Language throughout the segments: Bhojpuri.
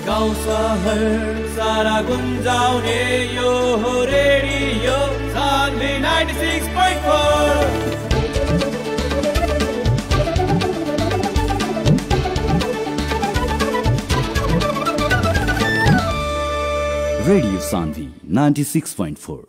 गाउँ सहर सारा गुन्जाउने यो हो रेडियो सान्वी 96.4 Radio Sandhi 96.4.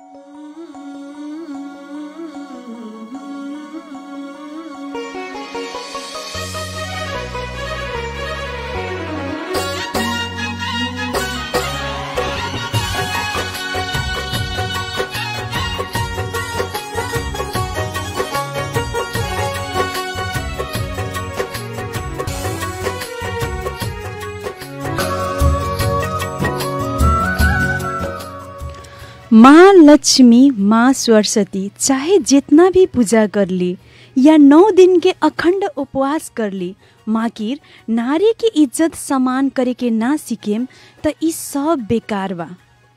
माँ लक्ष्मी माँ सरस्वती चाहे जितना भी पूजा कर ली या नौ दिन के अखंड उपवास कर ली माकिर नारी की इज्जत समान करे के ना सीखेम त ई सब बेकार बा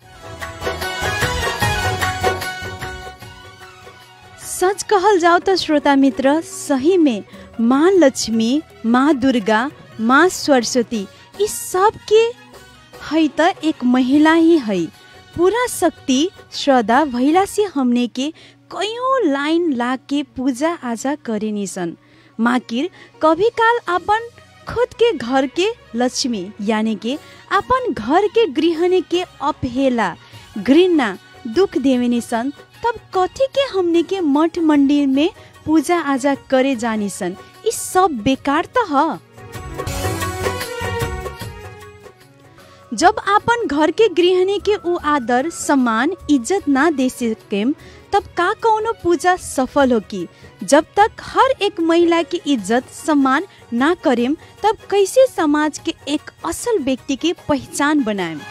सच कहल जाओ तो श्रोता मित्र सही में माँ लक्ष्मी माँ दुर्गा माँ सरस्वती इस सब के है त एक महिला ही है पूरा शक्ति श्रद्धा भैला से हमने के कयौं लाइन ला के पूजा आजा करेनी सन माकिर कभी काल अपन खुद के घर के लक्ष्मी यानी के अपन घर के गृहणी के अपहेला घृणा दुख देवेनी सन तब कथी के हमने के मठ मंदिर में पूजा आजा करे जानी सन इस सब बेकार त ह जब आपन घर के गृहिणी के ऊ आदर सम्मान इज्जत ना दे सकेम तब का कौनो पूजा सफल हो की जब तक हर एक महिला की इज्जत सम्मान ना करेम तब कैसे समाज के एक असल व्यक्ति की पहचान बनाएम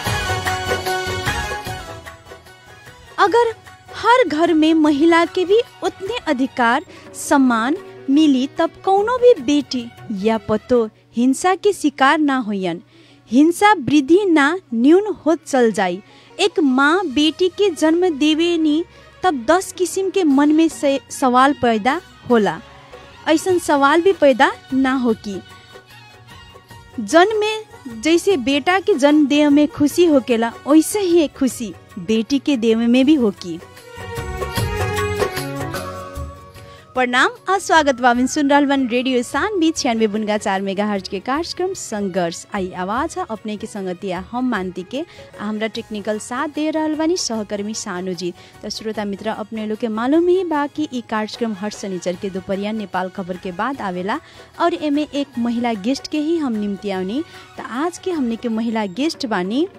अगर हर घर में महिला के भी उतने अधिकार सम्मान मिली तब कौनो भी बेटी या पतो हिंसा के शिकार ना होयन हिंसा वृद्धि ना न्यून होत चल जाई एक माँ बेटी के जन्म देवेनी तब दस किस्म के मन में से सवाल पैदा होला ऐसन सवाल भी पैदा ना हो कि जन्म में जैसे बेटा के जन्म देह में खुशी होकेला वैसे ही एक खुशी बेटी के देह में भी होकी प्रणाम और स्वागत बाबिन सुन रहल बन रेडियो सानवी छियानवे बुनगा चार मेगा हर्ज के कार्यक्रम संघर्ष आई आवाज है अपने के संगतिया हम मानती के आ हमरा टेक्निकल साथ दे रहल बानी सहकर्मी सानू जी तो श्रोता मित्र अपने लोग के मालूम ही बा कि ई कार्यक्रम हर शनिचर के दोपहरिया नेपाल खबर के बाद आवेला और एमे एक महिला गेस्ट के ही हम निम्तियावनी तो आज के हमने के महिला गेस्ट बानी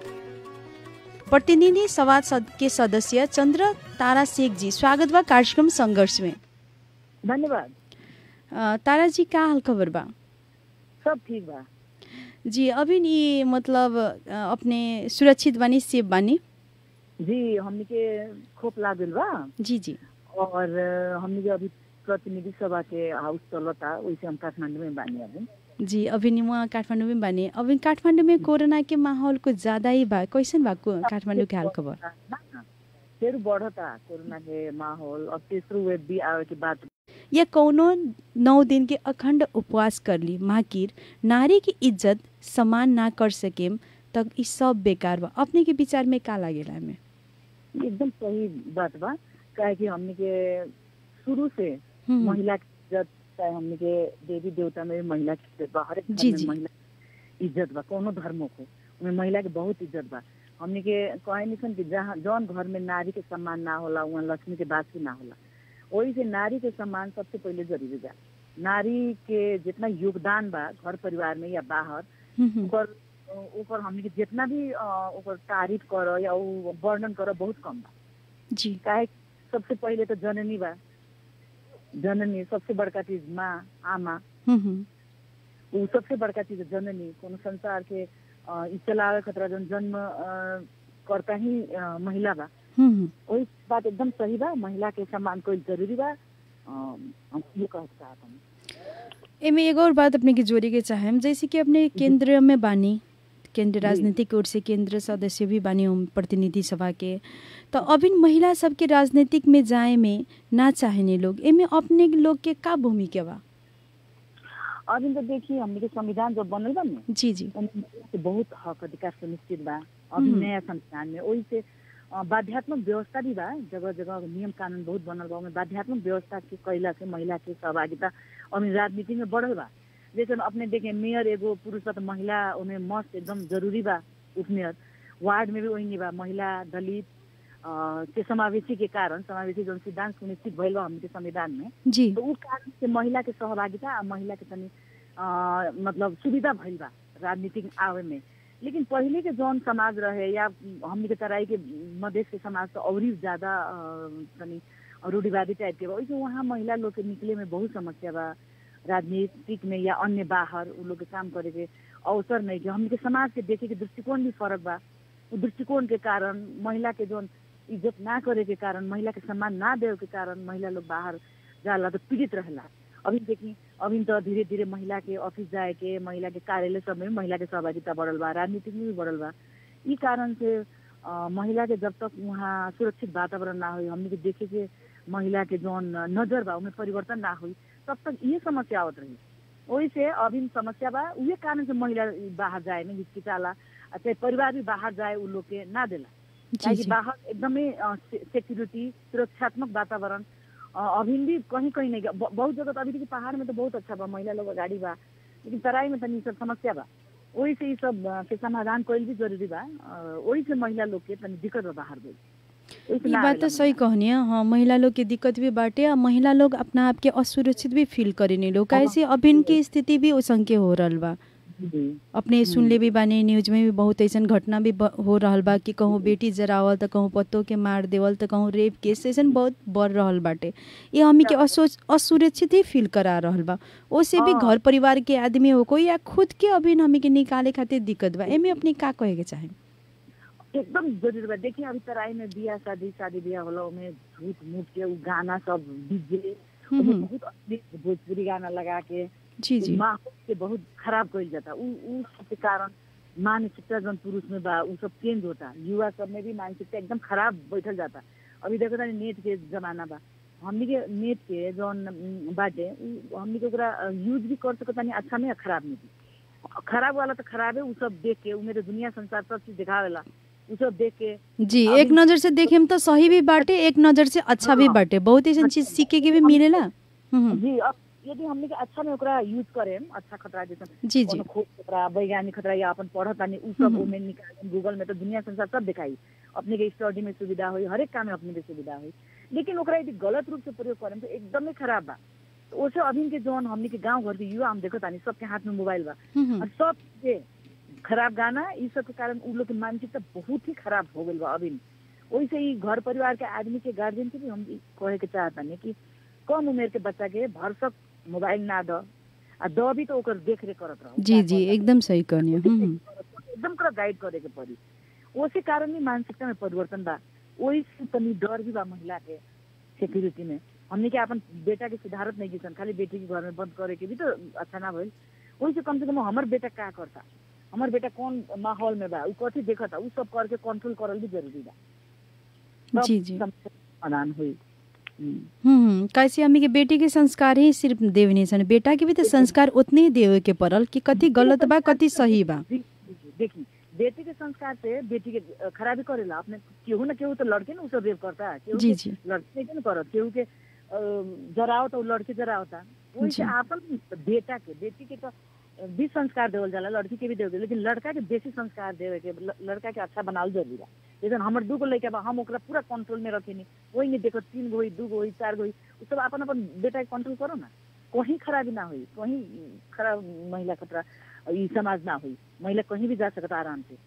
प्रतिनिधि सभा सद के सदस्य चंद्र तारा शेख जी स्वागत बा कार्यक्रम संघर्ष में धन्यवाद अ, तारा जी का हाल खबर बा सब ठीक बा जी अभी ये मतलब अ, अपने सुरक्षित बानी सेफ बानी जी हमनी के खोप लागल बा जी जी और अ, हमनी के अभी प्रतिनिधि सभा के हाउस चलता वैसे हम काठमांडू में बानी अभी जी अभी नि वहाँ काठमाडौँ में बानी अभी काठमाडौँ में कोरोना के माहौल कुछ ज्यादा ही बा कैसन बा को- काठमाडौँ के हाल खबर ना, ना, फिर बढ़ता कोरोना के माहौल और तेसरो वेब भी आवे के बाद या कौनो नौ दिन के अखंड उपवास कर ली माकिर नारी की इज्जत सम्मान ना कर सकेम तक ई सब बेकार बा अपने के विचार में का लागेला हमें एकदम सही बात बा काहे कि हमनी के शुरू से हम्म, महिला की इज्जत चाहे हमनी के देवी देवता में भी महिला की इज्जत बा हर एक धर्म जी, में जी। महिला की इज्जत बा कोनो धर्मों को उनमें महिला के बहुत इज्जत बा हमनी के कहे निसन कि जहाँ जौन घर में नारी के सम्मान ना होला वहाँ लक्ष्मी के बात भी ना होला वही से नारी के सम्मान सबसे पहले जरूरी बा नारी के जितना योगदान बा घर परिवार में या बाहर हम्म, हम्म, ओकर ओकर हमनी के जितना भी अ, ओकर तारीफ कर या उ वर्णन कर बहुत कम बा जी काहे सबसे पहिले तो जननी बा जननी सबसे बड़का चीज माँ आमा हम्म, हम्म, ऊ सबसे बड़का चीज है जननी कोनो संसार के अ, ई चलावे खतरा जन जन्म अ, करता ही अ, महिला बा हम्म, हम्म। वही बात एकदम सही बा महिला के सम्मान कोई जरूरी बा अ, हम ये कह चाहत हूँ एमे एगो और बात अपने के जोड़े के चाहेम जैसे कि अपने केंद्र में बानी केंद्र राजनीतिक ओर से केंद्र सदस्य भी बानी हम प्रतिनिधि सभा के तो अभी महिला सबके राजनीतिक में जाए में ना चाहेने लोग एमे अपने लोग के का भूमिका बा अभी तो देखिए हमने के संविधान जब बनल बा न जी जी ओमे महिला के बहुत हक अधिकार सुनिश्चित बा अभी हम्म। नया संविधान में ओहि से अ, बाध्यात्मक व्यवस्था भी बा जगह जगह नियम कानून बहुत बनल बा ओमे बाध्यात्मक व्यवस्था के कैला से महिला के सहभागिता अभी राजनीति में बढ़ल बा जैसे अपने देखे मेयर एगो पुरुष बा तो महिला ओमे मस्त एकदम जरूरी बा उप मेयर वार्ड में भी वही बा महिला दलित अ, के समावेशी के कारण समावेशी जौन सिद्धांत सुनिश्चित भइल बा हमके संविधान में जी तो उ कारण से महिला के सहभागिता आ महिला के तनी अ, मतलब सुविधा भइल बा राजनीति में आवे में लेकिन पहिले के जौन समाज रहे या हमनी के तराई के मधेश के समाज तो और ही ज्यादा अ, तनी रूढ़िवादी टाइप के बा ओइसे वहाँ महिला लोग के निकले में बहुत समस्या बा राजनीतिक में या अन्य बाहर उ लोग के काम करे के अवसर नहीं के हमनी के समाज के देखे के दृष्टिकोण भी फर्क बा उ दृष्टिकोण के कारण महिला के जौन इज्जत ना करे के कारण महिला के सम्मान ना देवे के कारण महिला लोग बाहर जाला तो पीड़ित रहेला अभी देखी अभी तो धीरे धीरे महिला के ऑफिस जाए के महिला के कार्यालय सब में भी महिला के सहभागिता बढ़ल बा राजनीतिक में भी बढ़ल बा ई कारण से अ, महिला के जब तक वहाँ सुरक्षित वातावरण ना हुई हमने के देखे के महिला के जौन नजर बा उमें परिवर्तन ना हुई तब तक ये समस्या आवत रही वही से अभी समस्या बा उहे कारण से महिला बाहर जाए में हिचकिचाला आ चाहे परिवार भी बाहर जाए उ लोग के ना देला जी काहेकि जी बाहर एकदमै अ, से- सेक्युरिटी सुरक्षात्मक वातावरण अ, अभी भी कहीं कहीं नहीं ब- बहुत जगह तो अभी देखिए पहाड़ में तो बहुत अच्छा बा महिला लोग गाड़ी बा लेकिन तराई में तनी ई सब समस्या बा वही से ई सब अ, के समाधान कईल भी जरूरी बा अ, वही से महिला लोग के तनी दिक्कत बा बाहर गई ओही से ये ना बात आवेला तो सही महिला। कहनी है हाँ महिला लोग के दिक्कत भी बाटे आ महिला लोग अपना आप के असुरक्षित भी फील करेनी लोग कैसे अभिन की स्थिति भी ओसंके हो रहल बा जी अपने सुनले भी बानी न्यूज में भी बहुत ऐसन घटना भी ब- हो रहल बा कि कहूँ बेटी जरावल त कहूँ पत्तो के मार देवल त कहूँ रेप केस ऐसन बहुत बढ़ रहल बाटे ये हमी के असोच असुरक्षित ही फील करा रहल बा ओसे भी हाँ। घर परिवार के आदमी हो कोई या खुद के अभिन हमी के निकाले खातिर दिक्कत बा एमे अपने का कहे के चाहे एकदम जरूरी बा देखिए अभी तराई में बियाह शादी शादी बियाह होला ओमे झूठ मूठ के उ गाना सब डीजे हम्म, ओमे हम्म। बहुत अश्लील भोजपुरी गाना लगा के जी जी माहौल के बहुत खराब कइल जाता उ उ सब के कारण मानसिकता जौन पुरुष में बा उ सब चेंज होता युवा सब में भी मानसिकता एकदम खराब बैठल जाता अभी देखो तानी नेट के जमाना बा हमनी के नेट के जौन उम, बाटे उ हमनी के ओकरा यूज भी कर सकत तानी अच्छा में या खराब में भी खराब वाला तो खराब है उ सब देख के उ मेरे दुनिया संसार सब चीज दिखावेला उ सब देख के जी अभी- एक नजर से देखे तो सही भी बाटे एक नजर से अच्छा भी हाँ। बाटे बहुत ऐसन चीज सीखे के भी मिलेला हम्म, हम्म। जी अब यदि हमनी के अच्छा में ओकरा यूज करेम अच्छा खतरा जैसे जी जी कोनो खोज खतरा वैज्ञानिक खतरा या अपन पढ़त तानी उ सब हम्म। ओमे निकाल गूगल में तो दुनिया संसार सब दिखाई अपने के स्टडी में सुविधा हुई हरेक काम में अपने के सुविधा हुई लेकिन ओकरा यदि गलत रूप से प्रयोग करें तो एकदमै खराब बा तो ओसे अभी के जौन हमनी के गांव घर के युवा हम देखो तानी सबके हाथ में मोबाइल बा हम्म, हम्म। और सब के खराब गाना ई सब के कारण उ लोग के मानसिकता बहुत ही खराब हो गइल बा अभी वैसे ही घर परिवार के आदमी के गार्जियन के भी हम ई कहे के चाहतानी कि कम उमेर के बच्चा के भरसक मोबाइल ना द आ द भी तो ओकर देख रेख करत रहो जी जी एकदम सही कहनी है हम्म, हम्म। एकदम ओकरा गाइड करे के पड़ी ओसे कारण ही मानसिकता में परिवर्तन बा ओही से तनी डर भी बा महिला के सिक्योरिटी में हमने के अपन बेटा के सुधारत नहीं किसन खाली बेटी के घर में बंद करे के भी तो अच्छा ना भइल ओही से कम से कम हमर बेटा का करता हमर बेटा कौन माहौल में बा उ कथी देखता उ सब करके कंट्रोल करल भी जरूरी बा तब जी जी समस्या के समाधान हुई हम्म। हम्म कैसे हमी के बेटी के संस्कार ही सिर्फ देवनी सन बेटा के भी तो संस्कार उतने ही देवे के पड़ल कि कति गलत बा कति सही बा जी, जी, जी, देखी बेटी के संस्कार से बेटी के अ, खराबी करेला अपने केहू न केहू तो लड़के न उ सब रेप करता केहू जी के जी लड़के के न करत केहू के अ, जरावत और लड़के जरावता वही से जी। आपन बेटा के बेटी के तो भी संस्कार देवल जाला लड़की के भी देवल लेकिन लड़का के बेसी संस्कार देवे के ल- लड़का के अच्छा बनावल जरूरी बा जैसे हमर दू गो लड़का बा हम ओकरा पूरा कंट्रोल में रखेनी वही नहीं देखो तीन गो होई दू गो होई चार गो होई उ सब अपन अपन बेटा के कंट्रोल करो ना कहीं खराबी ना हुई कहीं खराब महिला खतरा ई समाज ना हुई महिला कहीं भी जा सकता आराम से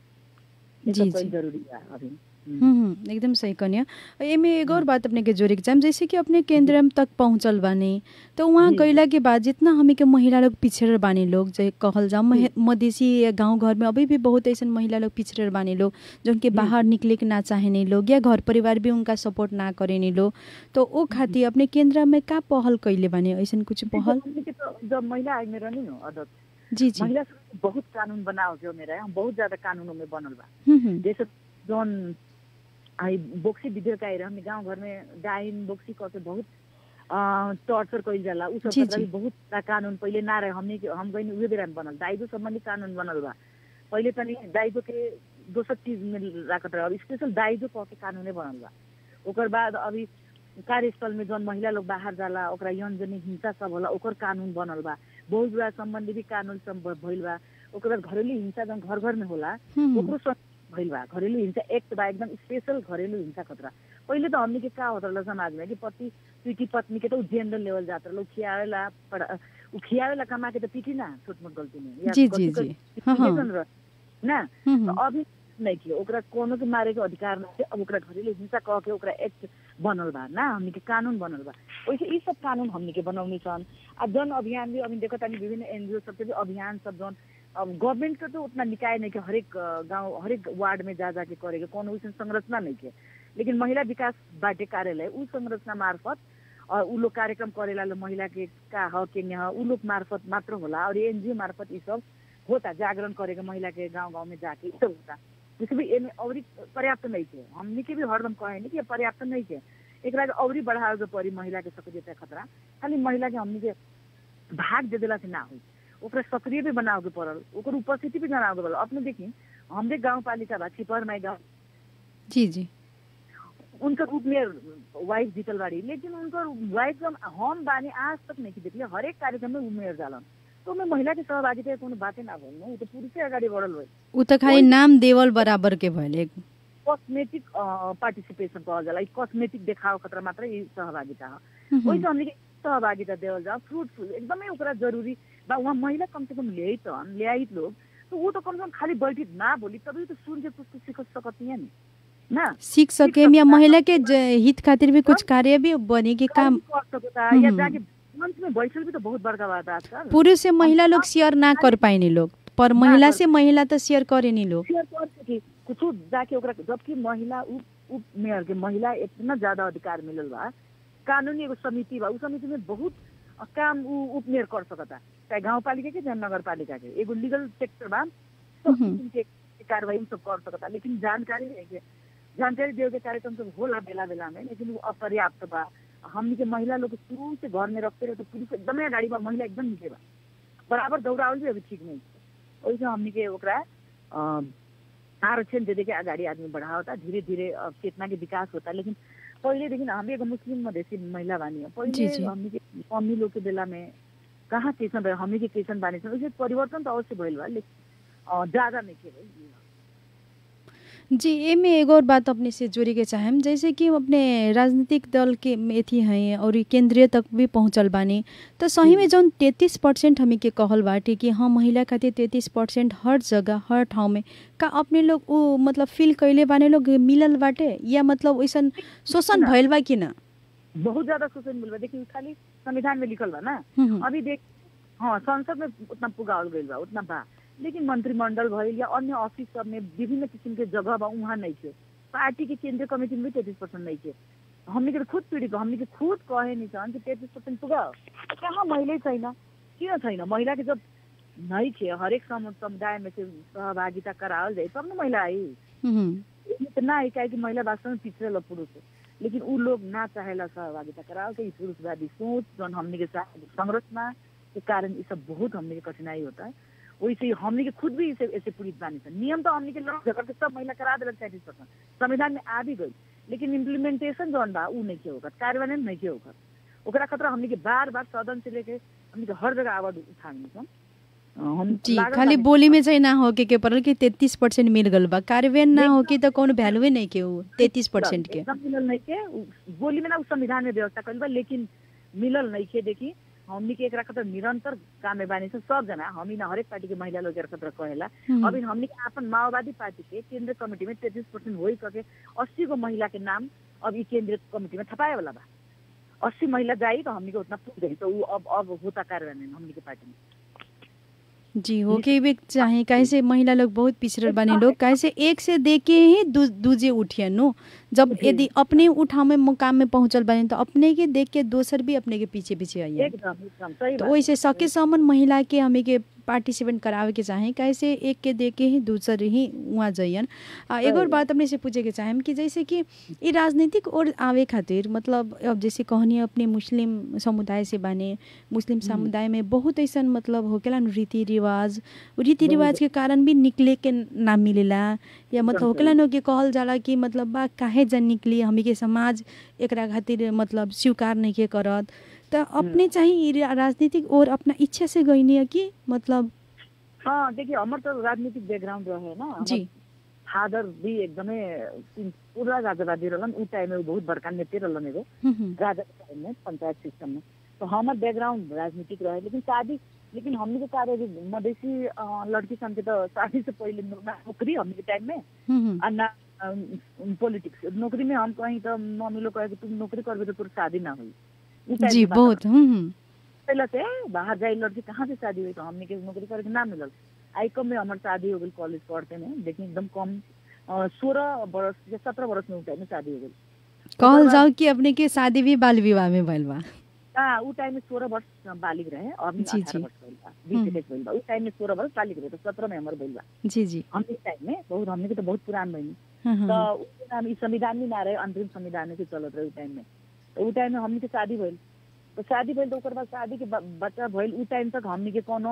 ये जी, सब कईल जी। जरूरी बा अभी हम्म। हम्म, हम्म, एकदम सही कनिया एमे एगो और बात अपने के जोड़े के चाहम जैसे कि अपने केंद्र तक पहुंचल बानी तो वहाँ जी। गईला के बाद जितना हमी के महिला लोग पिछड़ल बानी लोग जे कहल जाओ महे- मधेसी या गांव घर में अभी भी बहुत ऐसा महिला लोग पिछड़ल बानी लोग जो उनके बाहर निकले के ना चाहेनी लोग या घर परिवार भी उनका सपोर्ट ना करेनी लोग तो ओ खातिर अपने केंद्र में का पहल कैले बानी ऐसा कुछ पहल हमनी के तो जब महिला आयोग में रहनी न अध्यक्ष जी जी महिला सब के बहुत कानून बनाओ के मेरा हम बहुत ज्यादा कानूनों में बनल बा हम्म, हम्म, जैसे जौन आई बोक्सी विधेयक आएर हमने गांव घर में डाइन बोक्सी करके बहुत टर्चर कइल जाला उ सब जी, खतरा जी। भी बहुत सा कानून पहिले ना रहे हमनी के हम गइनी उहे बेरा में बनल दाइजो सम्बन्धी कानून बनल बा पहिले तनी दाइजो के दोसर चीज में राखत रहे अब स्पेशल दाइजो कह के कानूने बनल बा ओकर बाद अभी कार्यस्थल में जौन महिला लोग बाहर जाला ओकरा यौन जनी हिंसा सब होला ओकर कानून बनल बा बहुत विवाह सम्बन्धी भी कानून सब भ- भइल बा ओकर बाद घरेलू हिंसा जौन घर घर में होला हम्म, ओकरो सब भइल बा घरेलू हिंसा एक्ट बा एकदम स्पेशल घरेलू हिंसा खतरा पहिले त हमनी के का होत रहल समाज में कि पति पीटी पत्नी के त उ जेनरल लेवल जात रहल उ खियावेला पढ़- उ खियावेला कमा के त पीटी ना छोट मोट गल्ती में या जी, कथी जी, कथी जी। हाँ, हाँ। investigation रह- ना हम्म, तो अभी नहीं कियो ओकरा कोनो के मारे के अधिकार नहीं अब ओकरा घरेलू हिंसा कह के ओकरा एक्ट बनल बा ना हमनी के कानून बनल बा वैसे ई सब कानून हमनी के बनौनी छन् आ जन अभियान भी अभी देखो तानी विभिन्न एनजीओ सबके भी अभियान सब जन अब गवर्नमेंट के तो उतना निकाय नहीं के हरेक अ, गांव हरेक वार्ड में जा जाके करे के कोनो वैसन संरचना नहीं के लेकिन महिला विकास बाटे कार्यालय उ संरचना मार्फत और उ लोग कार्यक्रम करेला लोग महिला के का ह के न उ लोग मार्फत मात्र होला और एनजीओ मार्फत ई सब होता जागरण करे के महिला के गांव गांव में जाके ई सब होता जैसे भी एमे औरी पर्याप्त नहीं थे हमनी के भी हरदम कहे नहीं कि ये पर्याप्त नहीं थे एकरा के औरी बढ़ावे के पड़ी महिला के सक्रियता खतरा खाली महिला के हमनी के भाग दे देला से ना हुई ओकरा सक्रिय भी बनावे के पड़ल ओकर उपस्थिति भी जनावे के पड़ल अपने देखी हमरे गांव पालिका बा छिपर माई गांव जी जी उनकर रूप में वाइफ जीतल बाड़ी लेकिन उनकर वाइफ जब हम बानी आज तक नहीं देखले हरेक कार्यक्रम में उ मेयर जालन तो में महिला के सहभागिता के कोनो बाते ना भइल उ तो पुरुषे अगाडि बढ़ल होइ उ त खालि नाम देवल बराबर के भइल एक कस्मेटिक पार्टिसिपेसन कहल जाला ई कस्मेटिक देखाव खतरा मात्र ई सहभागिता हो हम्म, ओइसे हमने के सहभागिता देवल जाओ फ्रूटफुल एकदमै ओकरा जरूरी बा वहाँ महिला कम से कम ल्याई त ल्याई लोग तो वो तो कम से कम खाली बैठी ना बोली तभी तो सुन के कुछ कुछ सीख सकती है नि ना सीख सके या महिला के ज- हित खातिर भी कुछ कार्य भी बने के काम कर सकता या हम्म। जाके मंच में बैठल भी तो बहुत बड़का बात है आजकल पुरुष से महिला लोग शेयर ना कर पाएनी लोग पर महिला से महिला त शेयर करेनी लोग शेयर कर सकी कुछ जाके ओकरा जबकि महिला उप उप मेयर के महिला इतना ज्यादा अधिकार मिलल बा कानूनी एगो समिति बा उ समिति में बहुत काम उ उप मेयर कर सकता चाहे गाँव पालिका के चाहे नगर पालिका के एगो लीगल सेक्टर बा सब हम्म। किसिम के कार्रवाई उ सब कर सकता लेकिन जानकारी नहीं के जानकारी देवे के कार्यक्रम सब होला बेला बेला में लेकिन वो अपर्याप्त बा हमनी के महिला लोग के शुरू से घर में रखते रहे तो पुरुष एकदमै अगाडि बा महिला एकदम नीचे बा बराबर दौड़ावल भी अभी ठीक नहीं है ओइसे हमनी के ओकरा अ, आरक्षण दे दे के अगाडि आदमी बढ़ावता धीरे धीरे अ, चेतना के विकास होता लेकिन पहिलेदेखि हामी एगो मुस्लिम मधेसी महिला बानी हो जी, पहिले जी। हमनी के मम्मी लोग के बेला में कहाँ कैसन रहे हमनी के कैसन बानी छन् उसे परिवर्तन त अवश्य भइल बा लेकिन अ, ज्यादा नहीं के भइल जी एमे एगो और बात अपने से जोड़ी के चाहेम जैसे कि अपने राजनीतिक दल के एथी हैं और ई केंद्रीय तक भी पहुंचल बानी तो सही में जौन तैतीस परसेंट हमें के कहल बाटे कि हाँ महिला खातिर तैतीस परसेंट हर जगह हर ठाउँ में का अपने लोग उ मतलब फील कैले बाने लोग मिलल बाटे या मतलब वैसन शोषण ना। भइल बा कि ना बहुत ज्यादा शोषण मिल बा देखिए खाली संविधान में लिखल बा ना हम्म, अभी देख हाँ संसद में उतना पुगावल गइल बा उतना बा लेकिन मंत्रिमंडल भइल या अन्य ऑफिस सब में विभिन्न किसिम के जगह बा उहाँ नहीं थे पार्टी के केंद्रीय कमेटी में भी तैतीस परसेंट नहीं थे हमने के खुद पीड़ित हो हमने के खुद कहे नहीं छन् कि तैतीस परसेंट पुगाओ कहाँ महिलै छैन किन छैन महिला के जब नहीं थे हरेक सम- समुदाय में से सहभागिता करावल जाए तब न महिला आई हम्म, तो ना है क्या कि महिला वास्तव में पिछड़े लोग पुरुष है लेकिन उ लोग ना चाहेला सहभागिता कराओ के इस पुरुषवादी सोच जौन हमने के साथ संरचना के कारण ये सब बहुत हमने के कठिनाई होता है वैसे ही हमने के खुद भी इसे ऐसे पीड़ित बानी छन् नियम तो हमने के लड़ झगड़ के सब महिला करा दिलक तैतीस परसेंट संविधान में आ भी गई लेकिन इम्प्लीमेंटेशन जौन बा उ नहीं के होकर कार्यान्वयन नहीं के होकर ओकरा खतरा हमने के बार बार सदन से लेके हमने के हर जगह आवाज उठानी छन् अ, हम जी लागल खाली बानी- बोली में चाहिँ ना हो के के परल कि तैतीस परसेंट मिल गल बा कार्यान्वयन ना हो कि त कौन भ्यालुए नहीं के उ तैतीस परसेंट के एकदम मिलल नहीं के उ- बोली में ना उ संविधान में व्यवस्था कइल बा लेकिन मिलल नहीं के देखी हमनी के एकरा खतर निरंतर काम में बानी छन् सब जना हामी ना हरेक पार्टी के महिला लोग एकरा खतर कहेला हम्म। अभी हमनी के अपन माओवादी पार्टी के केंद्रीय कमेटी में तैतीस परसेंट हो सके अस्सी गो महिला के नाम अब ई केंद्रीय कमेटी में थपाए वाला बा अस्सी महिला जाई तो हमनी के उतना पुग गई तो उ अब अब होता कार्यान्वयन हमनी के पार्टी में जी हो के भी चाहे कैसे महिला लोग बहुत पिछड़ल बानी लोग कैसे एक से दे के ही दू, दूजे उठियन नो जब जी। यदि अपने उठा में मुकाम में पहुंचल बानी तो अपने के देख के दोसर भी अपने के पीछे पीछे आइए एकदम एकदम सही तो बात वैसे सके सम्म महिला के हमें के पार्टिसिपेट करावे के चाहें कैसे एक के दे के ही दूसर ही वहाँ जइयन आ, एगो और बात अपने से पूछे के चाहें कि जैसे कि ये राजनीतिक ओर आवे खातिर मतलब अब जैसे कहनी अपने मुस्लिम समुदाय से बाने मुस्लिम समुदाय में बहुत ऐसा मतलब होकेला न रीति रिवाज रीति रिवाज के कारण भी निकले के ना मिलेला या मतलब एकदम होकेला न कि कहल जाला कि मतलब बा काहे जन निकली हमी के समाज एकरा खातिर मतलब स्वीकार नहीं के करत त अपने चाहिँ ई रा- राजनीतिक ओर अपना इच्छा से गइनी है कि मतलब हाँ देखिए हमर तो राजनीतिक बैकग्राउंड रहे ना हमर जी फादर भी एकदमै तीन- पूरा राजावादी रहलन ऊ टाइम में ऊ बहुत बड़का नेते रहलन एगो हुँ, हुँ, राजा के टाइम में पंचायत सिस्टम में तो हमार बैकग्राउंड राजनीतिक रहे लेकिन शादी लेकिन हमने के कार्य भी मधेसी अ, लड़की सन के तो शादी से पहले नो- ना नौकरी हमने के टाइम में हुँ, हुँ, और ना पॉलिटिक्स नौकरी में हम कहीं तो मम्मी लोग कहे कि तुम नौकरी करबे तो तोर शादी ना हुई ऊ टाइप जी के बात बहुत हुँ, हुँ, पहले से बाहर जाए लड़की कहाँ से शादी हुई तो हमने के नौकरी करे के ना मिलल आईकम में हमार शादी हो गई कॉलेज पढ़ते में लेकिन एकदम कम सोलह बरस या सत्रह बरस में ऊ टाइम में शादी हो गई कहल जाओ कि अपने के शादी भी बाल विवाह में भइल बा हाँ ऊ टाइम में सोलह वर्ष बालिग रहे और जी, अठारह जी। वर्ष भइल बा बीस इक्कीस भइल बा ऊ टाइम में सोलह वर्ष बालिग रहे तो सत्रह में हमर भइल बा जी जी हम इस टाइम में बहुत हमने के तो बहुत पुरान बनी हाँ, हाँ, तो ऊ टाइम ई संविधान भी ना रहे अंतरिम संविधान से चलत रहे ऊ टाइम में तो ऊ टाइम में हमने के शादी भइल तो शादी भइल तो ओकर बाद शादी के ब- बच्चा भइल ऊ टाइम तक हमने के कोनो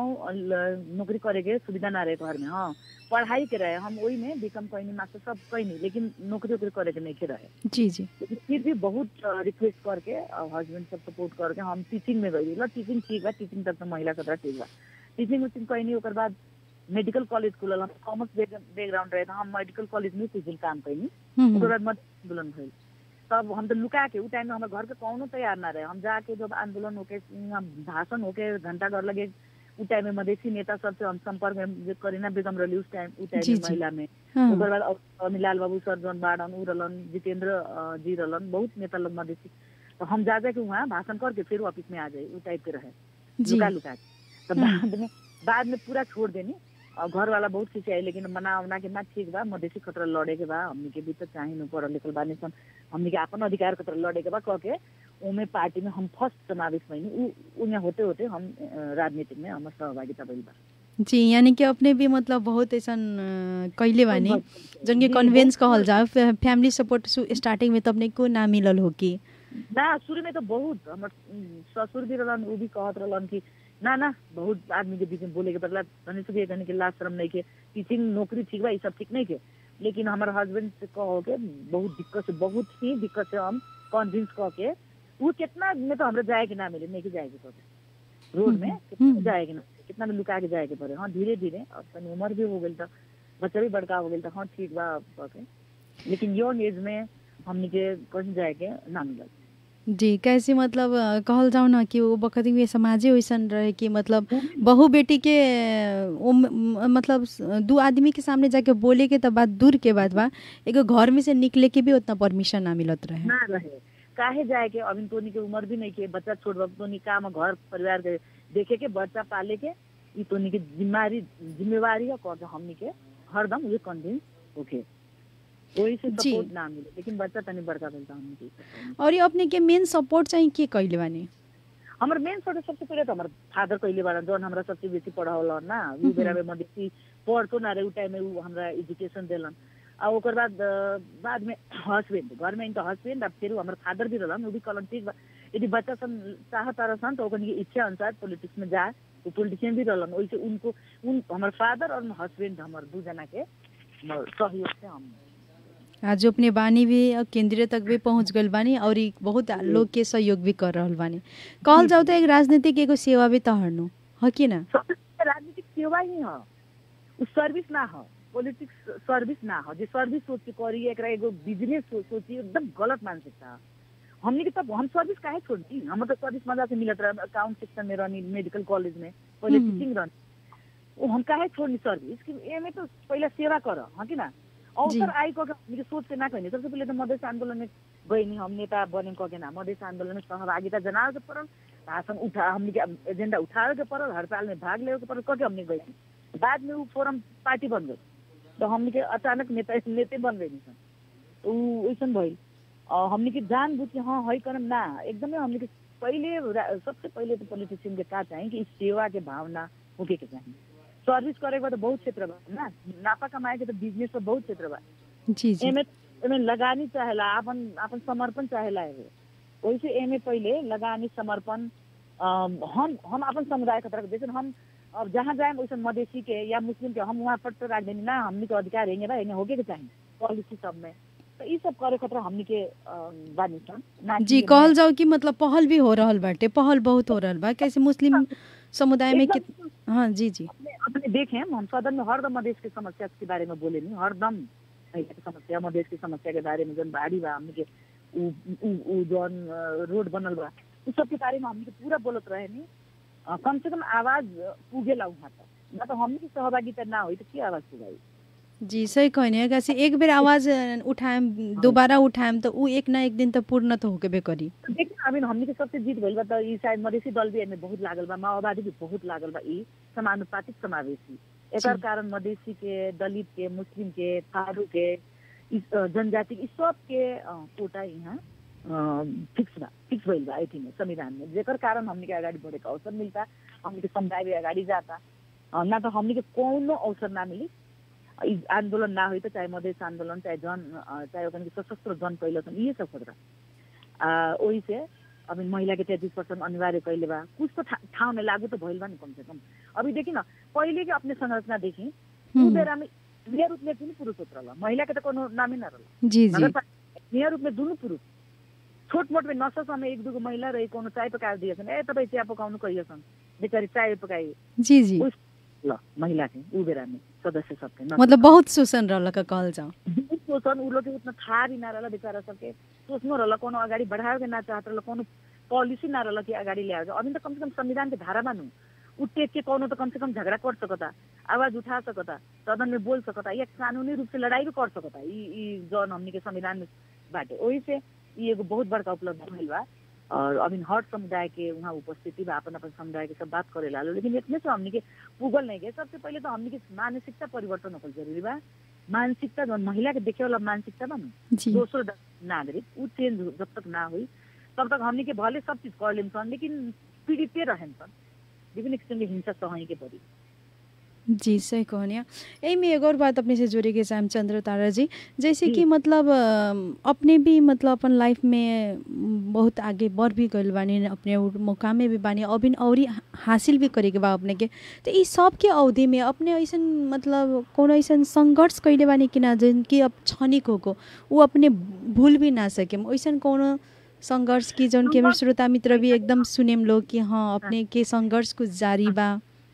ल- नौकरी करे के सुविधा ना रहे घर में हाँ पढ़ाई के रहे हम वही में बीकॉम कहीं मास्टर सब कहीं नहीं लेकिन नौकरी वोकरी करे के नहीं के रहे जी जी लेकिन फिर भी बहुत रिक्वेस्ट करके हस्बैंड सब सपोर्ट करके हम टीचिंग में गई ल टीचिंग ठीक बा टीचिंग तक तो महिला खतरा ठीक बा टीचिंग उचिंग कहीं नहीं ओकर बाद मेडिकल कॉलेज खुलल हम कॉमर्स बैकग्राउंड रहे तो हम मेडिकल कॉलेज में टीचिंग काम कैनी हुँ, ओकर हुँ, बाद मत आंदोलन भइल तब हम तो लुका के उ टाइम में हमारे घर के कौनो तैयार ना रहे हम जाके जब आंदोलन होके यहाँ भाषण होके घंटा घर लगे उ टाइम में मधेसी नेता सबसे हम संपर्क में जे करीना बेगम रही उस टाइम उ टाइम जी, में जी। महिला में हाँ, ओकर बाद अ- अनिलाल बाबू सर जौन बाड़न उ रहलन जितेंद्र अ, जी रहलन बहुत नेता लोग मधेसी तो हम जा जाके वहाँ भाषण करके फिर ऑफिस में आ जाए उ टाइप के रहे जी लुका लुका के तो हम्म। बाद में बाद में पूरा छोड़ देनी और घर वाला बहुत खिंचाई लेकिन मना उना के ना ठीक बा मधेसी खतरा लड़े के बा हमनी के भी तो चाहे न पढ़ल लिखल बानी सन हमनी के अपन अधिकार खतरा लड़े के बा कह के उमे पार्टी में हम फर्स्ट समावेश भइनी उ उमे होते होते हम अ, राजनीति में हमर सहभागिता भइल बा जी यानी कि अपने भी मतलब बहुत ऐसा कैले बानी जन के जी, कन्वेंस बहुत- कहल जाओ फे- फैमिली सपोर्ट स्टार्टिंग में तो अपने को ना मिलल हो कि ना शुरू में तो बहुत हमर उम, ससुर भी रहलन उ भी कहत रहलन कि ना ना बहुत आदमी के बीच में बोले के पड़ला तनी से भी कहने के लाज शर्म नहीं के टीचिंग नौकरी ठीक बा ई सब ठीक नहीं के लेकिन हमारे हस्बैंड से कहो के बहुत दिक्कत से बहुत ही दिक्कत से हम कन्विंस कह के वो कितना में तो हमरा जाए के ना मिले नहीं के जाए के पड़े रोड में कितना हम्म। जाए के ना कितना में लुका के जाए के पड़े हाँ धीरे धीरे अब तनी उम्र भी हो गई तो बच्चा भी बड़का हो गई तो हाँ ठीक बा कह के लेकिन यंग एज में हमनी के कहीं जाए के ना मिलल जी कैसे मतलब अ, कहल जाओ ना कि वो बखत में समाजे वैसन रहे कि मतलब बहू बेटी के अ, उम- म- मतलब स- दू आदमी के सामने जाके बोले के तो बात दूर के बात बा एगो घर में से निकले के भी उतना परमिशन ना मिलत रहे ना रहे काहे जाए के अभी तोनी के उम्र भी नहीं के बच्चा छोड़ बा तोनी काम घर परिवार के देखे के बच्चा पाले के ई तोनी के जिम्मेवारी जिम्मेवारी है कह के हमनी के हरदम ये कन्विंस होके वही से जी। सपोर्ट ना मिले लेकिन बच्चा तनी बड़का मिलता हमनी के support। और ये अपने के मेन सपोर्ट चाहिँ के कैले बानी हमर मेन सपोर्ट सबसे पहले तो हमर फादर कहिले बार जौन हमरा सबसे बेसी पढ़ावल ना उ बेरा में मधेसी पढ़तो ना रहे उ टाइम में उ हमरा एजुकेशन देलन आ ओकर बाद अ, बाद में हस्बैंड घर में इनका हस्बैंड अब फिर हमर फादर भी रहलन उ भी कहलन ठीक बा यदि बच्चा सन चाहत रहसन तो ओकनी के इच्छा अनुसार पॉलिटिक्स में जाए वो पॉलिटिशियन भी रहलन वैसे उनको उन हमर फादर और हस्बैंड हमर दू जना के हमर सहयोग से हम आज अपने बानी भी अब केंद्रीय तक भी पहुंच गल बानी और ई बहुत लोग के सहयोग भी कर रहल बानी कहल जाओ तो एक राजनीतिक एगो सेवा भी त हर्नु ह कि ना सबसे पहले राजनीतिक सेवा ही ह उ सर्विस ना ह पॉलिटिक्स सर्विस ना ह जे सर्विस सोच के करी एकरा एगो बिजनेस सोच सोची एकदम गलत मानसिकता ह। हमनी के तब हम सर्विस काहे छोड़ती हम तो सर्विस मजा से मिलत रहे अकाउंट सेक्शन में रहनी मेडिकल कॉलेज में पहले हम्म। टीचिंग रहनी वो हम काहे छोड़नी सर्विस कि एमे तो पहले सेवा कर हाँ कि ना अवसर आई कह के हमनी के सोच से ना कहनी सबसे पहले तो मधेस आंदोलन में गईनी हम नेता बने कह के ना मधेस आंदोलन में सहभागिता जनावे के पड़ल भाषण उठा हमनी के एजेंडा उठावे के पड़ल हड़ताल में भाग लेवे के पड़ल कह के हमनी गई बाद में वो फोरम पार्टी बन गई तो हमनी के अचानक नेता नेते बन गई सन तो उ वैसन भइल और हमनी के जान बुझ के हाँ है करम ना एकदमै हमनी के पहिले रा- सबसे पहिले तो पॉलिटिशियन के का चाहिए कि सेवा के भावना होके के चाहिए सर्विस करे के बाद बहुत क्षेत्र बा ना नापा कमाए के तो बिजनेस तो बहुत क्षेत्र बा जी जी एमे एमे लगानी चाहेला अपन अपन समर्पण चाहेला एमे वैसे एमे पहिले लगानी समर्पण अम, हम हम अपन समुदाय के तरफ जैसे हम अब जहाँ जाए वैसे मधेसी के या मुस्लिम के हम वहाँ पर तो राख देनी ना हमनी के अधिकार रहेंगे बा एने होके के चाहिए पॉलिसी सब में तो ई सब करे खतरा हमनी के अम, बानी सन ना कि जी एमे- कहल जाओ कि मतलब पहल भी हो रहल बाटे पहल बहुत हो रहल बा कैसे मुस्लिम समुदाय में एकदम कित हाँ जी जी अपने अपने देखें हम सदन में हरदम मधेश के समस्या के बारे में बोले नहीं हरदम महिला के समस्या मधेश की समस्या के बारे में जन बाढ़ी बा हमने के उ उ उ जौन अ, रोड बनल बा उ सब के बारे में हमने के पूरा बोलत रहे नहीं अ, कम से कम आवाज पुगेला वहाँ तक ना तो हमने की सहभागिता ना हुई तो की आवाज पुगाई जी सही कहनी है कैसे एक बेर आवाज अ, उठाएम दोबारा उठाएम तो ऊ एक ना एक दिन तो पूर्ण तो होके करी देखिए अभी हमने के सबसे जीत भइल बा त ई शायद मधेसी दल भी एमे बहुत लागल बा माओवादी भी बहुत लागल बा ई समानुपातिक समावेशी एकर जी। कारण मधेसी के दलित के मुस्लिम के थारू के ई, अ, जनजाति ई सब के अ, कोटा यहाँ फिक्स बा फिक्स भइल बा एथी में संविधान में जेकर कारण हमने के अगाडि बढ़े के अवसर मिलता हमने के समुदाय भी अगाडि जाता अ, ना तो हमने के कौनो अवसर ना मिली ई आंदोलन ना हुई तो चाहे मधेस आंदोलन चाहे जन अ, चाहे ओकन के सशस्त्र जन कैल ये सब खतरा आ, ओही से अभी महिला के तैतीस परसेंट अनिवार्य कैले बा कुछ तो ठा- ठाउँ में लागू तो भइल बा नि कम से कम अभी देखी न पहिले के अपने संरचना देखी उ हम्म, बेरा में मेयर रूप में पनि पुरुष होत रहल महिला के त कोनो नामै न रहल जी जी नगरपालिका मेयर रूप में दुनु पुरुष छोट मोट में नशा समय एक दुगो महिला रही कोनो चाय पकाएर दिएछन् ए तपाईँ चिया पकाउनु कहिएछन् बेचारी चाय पकाए जी जी उस- ल महिला के उ बेरा में सदस्य सबके नशा मतलब बहुत शोषण रहल का कहल जाओ बहुत सोचन उ लोग के उतना थाहा भी ना रहल बेचारा सबके सोच्नु रहल कोनो अगाडि बढावे के ना चाहत रहल कोनो पॉलिसी ना रहल कि अगाडि ल्याएर अभी त कम से कम संविधान के धारा मानु उ टेक के कोनो तो कम से कम झगड़ा कर सकता आवाज उठा सकता सदन में बोल सकता या कानूनी रूप से लड़ाई भी कर सकता ई ई जौन हमनी के संविधान में बाटे ओही से ई एगो बहुत बड़का उपलब्धि भइल बा और अभी हर समुदाय के वहाँ उपस्थिति बा अपन अपन समुदाय के सब बात करे लालो लेकिन इतने से हमनी के पुगल नहीं गए सबसे पहिले तो हमनी के मानसिकता परिवर्तन होकल जरूरी बा मानसिकता जौन महिला के देखे वाला मानसिकता बा न जी दोस्रो ड- नागरिक ऊ चेंज जब तक ना हुई तब तक हमनी के भले सब चीज कर लेम सन लेकिन पीड़िते रहन सन विभिन्न किसिम के हिंसा सहही के पड़ी जी सही कहनिया यही में एक और बात अपने से जोड़े के चाहम चंद्र तारा जी जैसे कि जी। मतलब अ, अपने भी मतलब अपन लाइफ में म, बहुत आगे बढ़ भी गइल बानी अपने उ मुकाम में भी बानी अभी औरी हा- हासिल भी करे के बा अपने के तो ई सब के अवधि में अपने ऐसन मतलब कोनो ऐसन संघर्ष कैले बानी कि ना जन कि अब क्षणिक होको ऊ अपने भूल भी ना सके ऐसन कोनो संघर्ष की जौन कि हमारे श्रोता मित्र भी एकदम सुनेम लोग कि हाँ अपने के संघर्ष कुछ जारी बा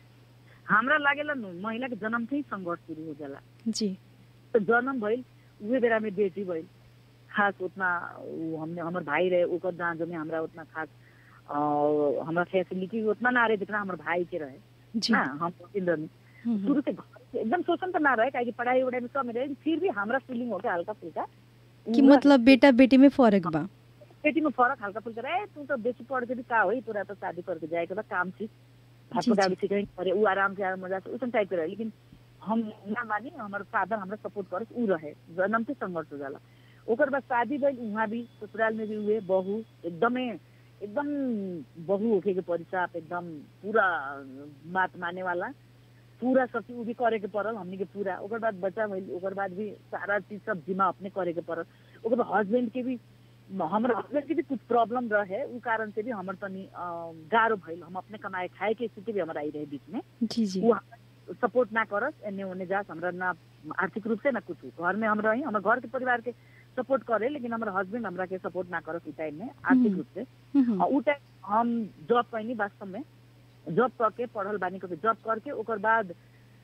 हमरा लागेला न महिला के जन्म से ही संघर्ष शुरू हो जाला जी तो जन्म भइल उहे बेरा में बेटी भइल खास उतना उ हमने हमर भाई रहे ओकर जाँच में हमरा उतना खास अ, हमरा फैसिलिटी उतना ना रहे जितना हमर भाई के रहे जी ना हम इंदर में हम्म, हम्म। शुरू से घर से एकदम शोषण तो ना रहे काहे कि पढ़ाई उड़ाई में सब में रहे फिर भी हमरा फीलिंग हो गया हल्का फुल्का कि उ मतलब बेटा बेटी में फर्क बा बेटी में फरक हल्का फुल्का रहे तू तो बेसी पढ़ के भी का होई तोरा तो शादी करके जाएके बा काम सीख भात जी, पकाए जी। सीखे अरे ऊ आराम से मजा से उसन टाइप के रहे लेकिन हम ना मानी हमारे फादर हमरा सपोर्ट करे ऊ रहे जन्म से संघर्ष हो जाला ओकर बाद शादी भइल उहाँ भी ससुराल में भी हुए बहू एकदमै एकदम बहू होके के परिसाप एकदम पूरा बात माने वाला पूरा सब चीज ऊ भी करे के पड़ल हमनी के पूरा ओकर बाद बच्चा भइल ओकर बाद भी सारा चीज सब जिम्मा अपने करे के पड़ल ओकर बाद हस्बैंड के भी हमर हस्बैंड के भी कुछ प्रॉब्लम रहे उ कारण से भी हमर तनी अ, गाह्रो भइल हम अपने कमाए खाए के स्थिति भी हमरा आई रहे बीच में जी जी उ सपोर्ट ना करस एने ओने जास हमरा ना आर्थिक रूप से ना कुछ घर में हम रही हमर घर के परिवार के सपोर्ट करे लेकिन हमर हस्बैंड हमरा के सपोर्ट ना करस उ टाइम में आर्थिक हम्म। रूप से हम्म, अ, उ टाइम हम जॉब कैनी वास्तव में जॉब करके पढ़ल बानी करके जॉब करके ओकर बाद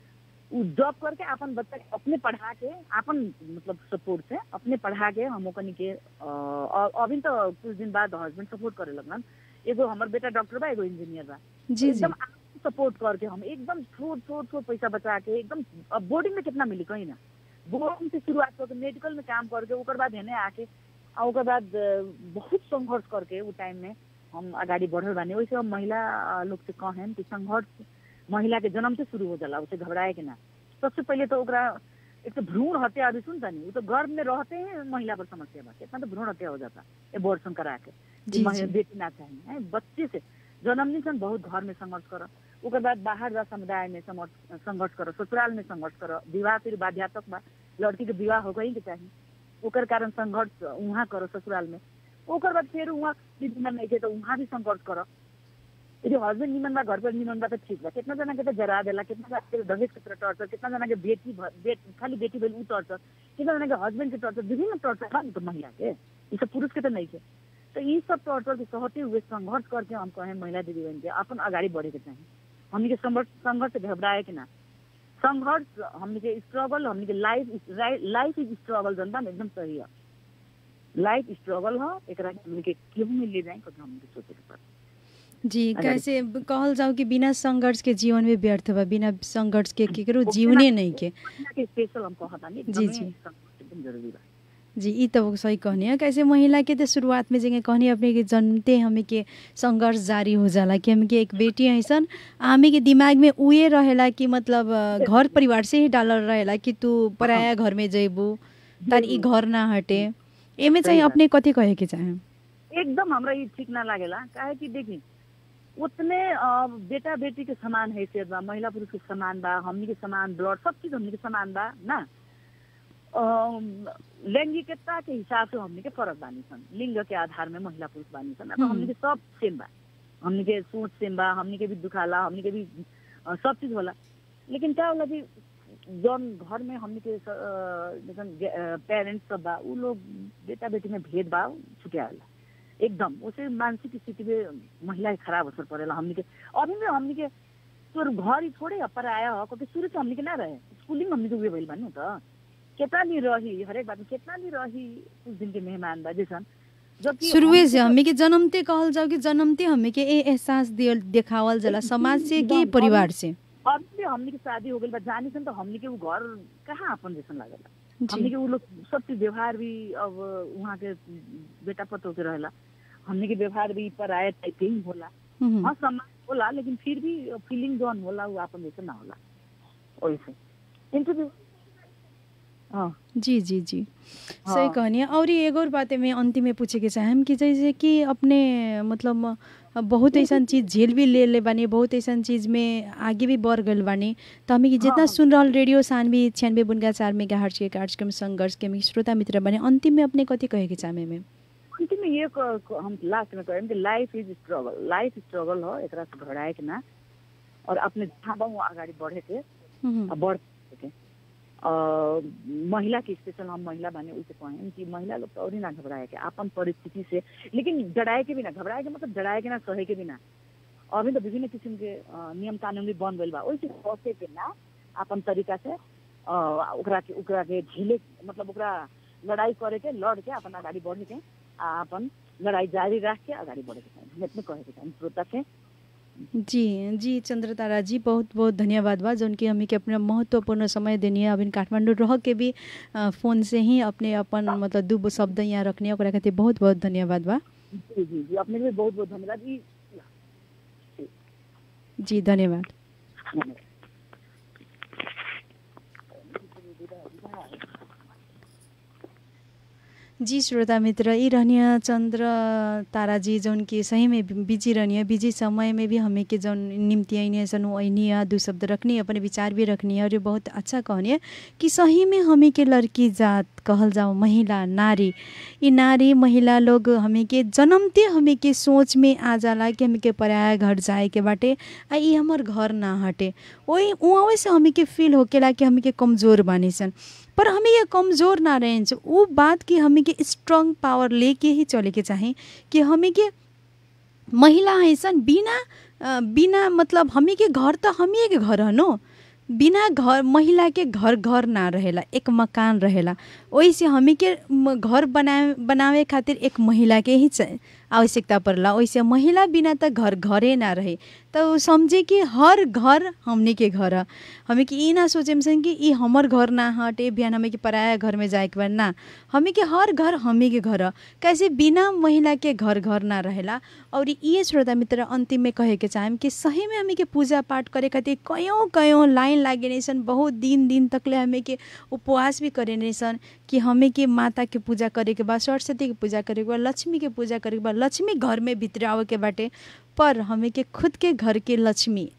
उ जॉब करके अपन बच्चा के अपने पढ़ा के अपन मतलब सपोर्ट से अपने पढ़ा के हम ओकनी के अ, अ- अभी तो कुछ दिन बाद हस्बैंड सपोर्ट करे लगलन एगो हमर बेटा डॉक्टर बा एगो इंजीनियर बा जी जी एकदम सपोर्ट करके हम एकदम छोट छोट छोट पैसा बचा के एकदम अब बोर्डिंग में कितना मिली कहीं ना बोर्डिंग से शुरुआत करके मेडिकल में काम करके ओकर बाद हेने आके आ ओकर बाद अ, बहुत संघर्ष करके उ टाइम में हम अगाडि बढ़ल बानी वैसे हम महिला अ, लोग से कहें कि संघर्ष महिला के जन्म से शुरू हो जाला उसे घबराए के ना सबसे पहिले तो ओकरा एक तो भ्रूण हत्या अभी सुनता नहीं वो तो गर्भ में रहते हैं महिला पर समस्या बा कितना तो भ्रूण हत्या हो जाता एबॉर्शन करा के जी, महिला जी। बेटी ना चाहिए हैं, बच्चे से जन्म नहीं सन बहुत घर में संघर्ष कर ओकर बाद बाहर जा समुदाय में समर- संघर्ष करो ससुराल में संघर्ष करो विवाह फिर बाध्यात्मक बा लड़की के विवाह हो गई के चाहिए ओकर कारण संघर्ष वहाँ करो ससुराल में ओकर बाद फिर वहाँ निमन नहीं के तो वहाँ भी संघर्ष करो यदि हस्बैंड निमन बा घर पर निमन बा तो ठीक बा कितना जना के तो जरा देला कितना जना के दहेज के तरह टर्चर कितना जना के बेटी भ- बेट खाली बेटी भेल ऊ टर्चर कितना जना के हस्बैंड के टर्चर विभिन्न टर्चर बा नि तो महिला के ये सब पुरुष के तो नहीं के तो ये सब टर्चर के सहते हुए संघर्ष करके हम कहें महिला दीदी बहन के अपन अगाडि बढ़े के चाहिए हमनी के संघर्ष संघर्ष से घबराए के ना संघर्ष हमनी के स्ट्रगल हमनी के लाइफ लाइफ इज स्ट्रगल जनता में एकदम सही है लाइफ स्ट्रगल हो एकरा के हमनी के केहू में ले जाए कभी हमनी के सोचे के पड़े जी अगाडि। कैसे कहल जाओ कि बिना संघर्ष के जीवन में व्यर्थ बा बिना संघर्ष के केकरो जीवने नहीं के महिला के स्पेशल हम कहतानी जी, एकदमै जी। संघर्ष एकदम जरूरी बा जी ई तो सही कहनी है कैसे महिला के तो शुरुआत में जगह कहनी अपने के जन्मते हमें के संघर्ष जारी हो जाला कि हमें के एक बेटी ऐसन हमें के दिमाग में उए रहेला कि मतलब अ, घर परिवार से ही डालल रहेला कि तू पराया घर में जइबू तार ई घर ना हटे एमे चाहिँ बात। अपने कथी कहे के चाहे एकदम हमरा ये ठीक ना लागेला काहे कि देखी उतने अ, बेटा बेटी के समान हैसियत बा महिला पुरुष के समान बा हमनी के समान ब्लड सब चीज हमनी के समान बा ना अम, लैंगिकता के हिसाब से हमनी के फरक बानी सन लिंग के आधार में महिला पुरुष बानी सन अब हम्म। हमनी के सब सेम बा हमनी के सोच सेम बा हमनी के भी दुखाला हमनी के भी अ, सब चीज होला लेकिन क्या होला कि जौन घर में हमनी के पेरेंट्स सब बा उ लोग बेटा बेटी में भेदभाव छुट्याला एकदम उसे मानसिक स्थिति में महिला के खराब असर पड़ेला हमनी के अभी में हमनी के तोर घर ही थोड़े अपर आया हो क्योंकि शुरू से हमनी के ना रहे स्कूलिंग हमनी के उहे भइल बानी त कितना नहीं रही हरेक बात में कितना नहीं रही कुछ दिन के मेहमान बा जैसन जबकि शुरुए हमनी से के तो- हमें के जन्मते कहल जाओ कि जन्मते हमें के ए एहसास दियल देखावल जाला समाज से कि एकदम, परिवार से अब भी हमनी के शादी हो गई बा जानी सन तो हमनी के उ घर कहाँ अपन जैसन लागेला हमनी जी के उ लोग सब चीज व्यवहार भी अब वहाँ के बेटा पतो के रहेला हमनी के व्यवहार भी पर आए टाइप के ही होला हम्म, हाँ सम्मान होला लेकिन फिर भी फीलिंग जौन होला उ आपन जैसे ना होला वैसे इंटरव्यू हाँ जी जी जी हाँ। सही कहनी है और ये एगो और बात में अंतिम में पूछे के चाहे हम कि जैसे कि अपने मतलब अ, बहुत ऐसा चीज झेल भी ले ले बानी बहुत ऐसा चीज में आगे भी बढ़ गल बानी तो हमें कि जितना हाँ। सुन रहल रेडियो सानवी छियानवे बुनगा चार मेगा हर्च के कार्यक्रम संघर्ष के हमें श्रोता मित्र बने अंतिम में अपने कथी कहे के चाहे में अंतिम में ये क- क- हम लास्ट में कहें कि life is struggle life struggle हो एकरा से घबराए के ना और अपने जहाँ बा वहाँ अगाडि बढ़े के हम्म, आ बढ़ के अ, महिला के स्पेशल हम महिला बने उसे कहें कि महिला लोग तो और ही ना घबराए के अपन परिस्थिति से लेकिन डराए के भी ना घबराए के मतलब डराए के ना सहे के भी ना अभी तो विभिन्न किसिम के अ, नियम कानून भी बन गइल बा ओइसे बसे के ना अपन तरीका से अ, ओकरा के ओकरा के झेले मतलब ओकरा लड़ाई करे के लड़ के अपन अगाडि बढ़े के आ अपन लड़ाई जारी राख के अगाडि बढ़े के चाही हम इतने कहे के चाही श्रोता से जी जी चंद्रतारा जी बहुत बहुत धन्यवाद बा जौन कि हमें के अपना महत्वपूर्ण समय देनी है अभी काठमांडू रह के भी अ, फोन से ही अपने अपन मतलब दू शब्द यहाँ रखने ओकरा खातिर बहुत बहुत धन्यवाद बा जी जी जी अपने भी बहुत बहुत धन्यवाद ई जी धन्यवाद धन्यवाद जी श्रोता मित्र ई रहनिया चंद्र तारा जी जौन कि सही में बिजी रहनिया बिजी समय में भी हमें के जौन निम्ति आइनी सन आइनी दू शब्द रखनी अपने विचार भी रखनी है और ये बहुत अच्छा कहनी है कि सही में हमें के लड़की जात कहल जाओ महिला नारी ई नारी महिला लोग हमें के जन्मते हमें के सोच में आ जाला कि हमें के पराया घर जाए के बाटे आ ई हमर घर ना हटे वही वहाँ से हमें के फील होकेला कि हमें के कमजोर बानी सन पर हमें ये कमजोर ना रहे वो बात की हमें के स्ट्रॉन्ग पावर लेके ही चले के चाहे कि हमें के महिला ऐसन बिना अ, बिना मतलब हमी के घर त हमी के घर हनो बिना घर महिला के घर घर ना रहेला एक मकान रहेला ओइसे हमी के म- घर बनाए बनावे खातिर एक महिला के ही च- आवश्यकता पड़ला ओइसे महिला बिना त घर घरे ना रहे त उ समझे कि हर घर हमनी के घर ह हमें कि ई ना सोचे सन कि ई हमर घर ना हटे बिहान हमें कि पराया घर में जाए के बा ना हमें के हर घर हमी के घर ह कैसे बिना महिला के घर घर ना रहेला और ये श्रोता मित्र अंतिम में कहे के चाहेम कि सही में हमें के पूजा पाठ करे खातिर कयों कयों लाइन लागे नहीं सन बहुत दिन दिन तकले हमें के उपवास भी करे नहीं सन कि हमें के माता के पूजा करे के बाद सरस्वती के पूजा करे के बाद लक्ष्मी के पूजा करे के बाद लक्ष्मी घर में भित्र आवे के बाटे पर हमें के खुद के घर के लक्ष्मी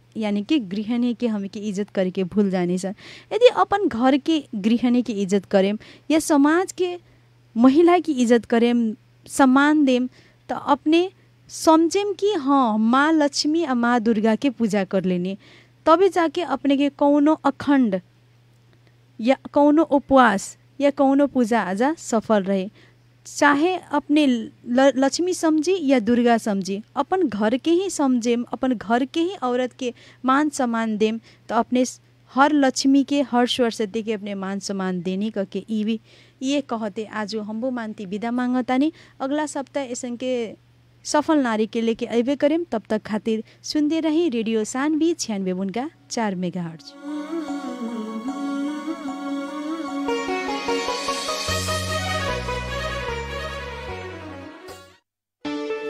यानी कि गृहिणी के हम के इज्जत करे के भूल जानी सन यदि अपन घर के गृहिणी के इज्जत करेम या समाज के महिला की इज्जत करेम सम्मान देम तो अपने समझेम कि हाँ माँ लक्ष्मी आ माँ दुर्गा के पूजा कर लेनी तबे जाके अपने के कौनो अखंड या कौनो उपवास या कौनो पूजा आजा सफल रहे चाहे अपने ल, लक्ष्मी समझी या दुर्गा समझी अपन घर के ही समझेम अपन घर के ही औरत के मान सम्मान देम तो अपने हर लक्ष्मी के हर सरस्वती के अपने मान सम्मान देने करके ई भी ये कहते आज हमबो मानती विदा मांगतानी अगला सप्ताह ऐसा के सफल नारी के लेके अबे करेम तब तक खातिर सुनते रही रेडियो सानवी छियानवे उनका चार मेगा हर्ज